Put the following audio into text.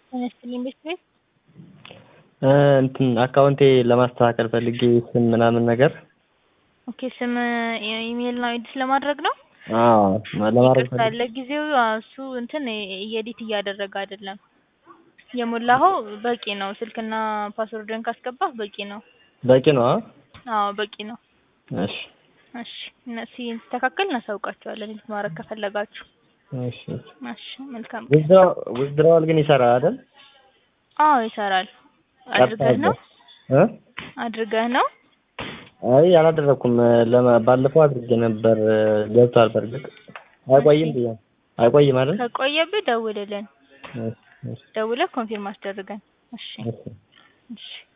ጤና ይስጥልኝ ቤት ቤት እንትን አካውንቴ ለማስተካከል ፈልጌ ስም ምናምን ነገር ኦኬ ስም ኢሜል ነው ኤዲት ለማድረግ ነው አዎ ለማድረግ ይቅርታ ለጊዜው እሱ እንትን ኤዲት እያደረገ አይደለም የሞላኸው በቂ ነው ስልክና ፓስወርድን ካስገባህ በቂ ነው በቂ ነው አ አዎ በቂ ነው እሺ እሺ እነሱ ሲስተካከል እናሳውቃቸዋለን ኤዲት ማድረግ ከፈለጋችሁ እሺ እሺ መልካም ዊዝድራዋል ግን ይሰራል አይደል አዎ ይሰራል አድርገህ ነው እ አድርገህ ነው አይ አላደረኩም ለማ ባለፈው አድርጌ ነበር ገብቷል በርግጥ አይቆይም ብዬ አይቆይም አይደል ከቆየብህ ደውልልን እሺ እሺ ደውለህ ኮንፊርም አስደርገን እሺ እሺ እሺ